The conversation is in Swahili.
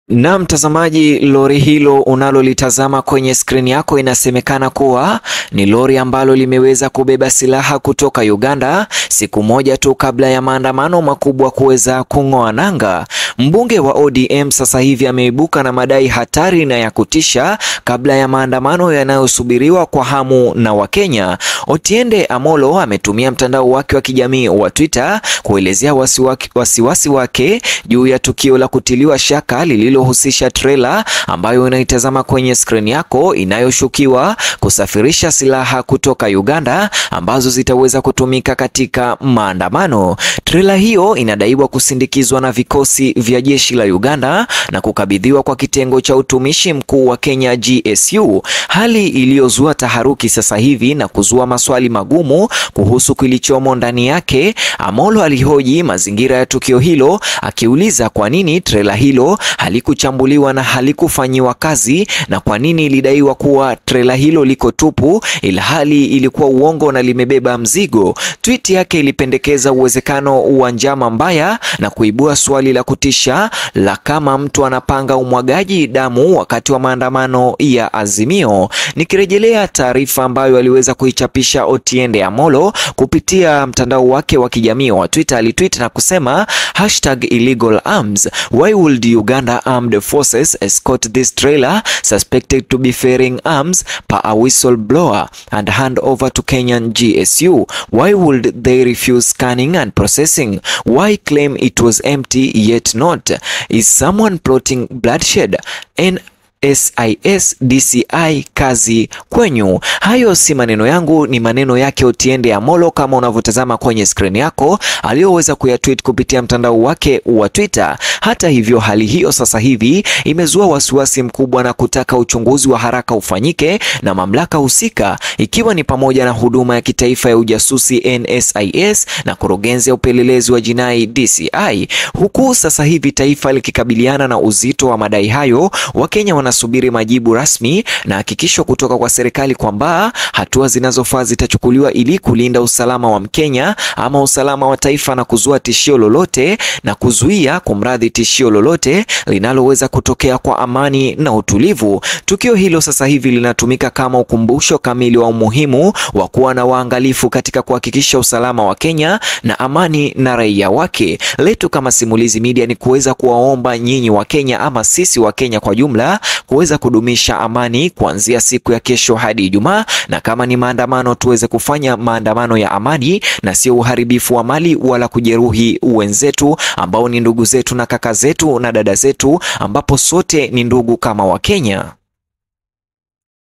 Na mtazamaji, lori hilo unalolitazama kwenye skrini yako inasemekana kuwa ni lori ambalo limeweza kubeba silaha kutoka Uganda siku moja tu kabla ya maandamano makubwa kuweza kung'oa nanga. Mbunge wa ODM sasa hivi ameibuka na madai hatari na ya kutisha kabla ya maandamano yanayosubiriwa kwa hamu na Wakenya. Otiende Amolo ametumia mtandao wake wa kijamii wa Twitter kuelezea wasiwasi wasi wasi wake juu ya tukio la kutiliwa shaka lililohusisha trela ambayo unaitazama kwenye skrini yako inayoshukiwa kusafirisha silaha kutoka Uganda ambazo zitaweza kutumika katika maandamano. Trela hiyo inadaiwa kusindikizwa na vikosi vya jeshi la Uganda na kukabidhiwa kwa kitengo cha utumishi mkuu wa Kenya GSU, hali iliyozua taharuki sasa hivi na kuzua maswali magumu kuhusu kilichomo ndani yake. Amolo alihoji mazingira ya tukio hilo akiuliza kwa nini trela hilo halikuchambuliwa na halikufanyiwa kazi na kwa nini ilidaiwa kuwa trela hilo liko tupu ilhali ilikuwa uongo na limebeba mzigo. Tweet yake ilipendekeza uwezekano wa njama mbaya na kuibua swali la kutisha la kama mtu anapanga umwagaji damu wakati wa maandamano ya Azimio. Nikirejelea taarifa ambayo aliweza kuichapisha Otiende Amolo kupitia mtandao wake wa kijamii wa Twitter, alitweet na kusema hashtag illegal arms why would Uganda armed forces escort this trailer suspected to be ferrying arms per a whistleblower and hand over to Kenyan GSU why would they refuse scanning and processing why claim it was empty yet not is someone plotting bloodshed and SIS DCI kazi kwenyu. Hayo si maneno yangu, ni maneno yake Otiende Amolo kama unavyotazama kwenye skrini yako, aliyoweza kuyatweet kupitia mtandao wake wa Twitter. Hata hivyo, hali hiyo sasa hivi imezua wasiwasi mkubwa na kutaka uchunguzi wa haraka ufanyike na mamlaka husika, ikiwa ni pamoja na huduma ya kitaifa ya ujasusi NSIS na kurugenzi ya upelelezi wa jinai DCI, huku sasa hivi taifa likikabiliana na uzito wa madai hayo. Wakenya wanasubiri majibu rasmi na hakikisho kutoka kwa serikali kwamba hatua zinazofaa zitachukuliwa ili kulinda usalama wa Mkenya ama usalama wa taifa na kuzua tishio lolote na kuzuia kumradhi, tishio lolote linaloweza kutokea kwa amani na utulivu. Tukio hilo sasa hivi linatumika kama ukumbusho kamili wa umuhimu wa kuwa na waangalifu katika kuhakikisha usalama wa Kenya na amani na raia wake. Letu kama Simulizi Media ni kuweza kuwaomba nyinyi wa Kenya ama sisi wa Kenya kwa jumla kuweza kudumisha amani kuanzia siku ya kesho hadi Ijumaa, na kama ni maandamano tuweze kufanya maandamano ya amani na sio uharibifu wa mali wala kujeruhi wenzetu ambao ni ndugu zetu na kaka zetu na dada zetu, ambapo sote ni ndugu kama Wakenya.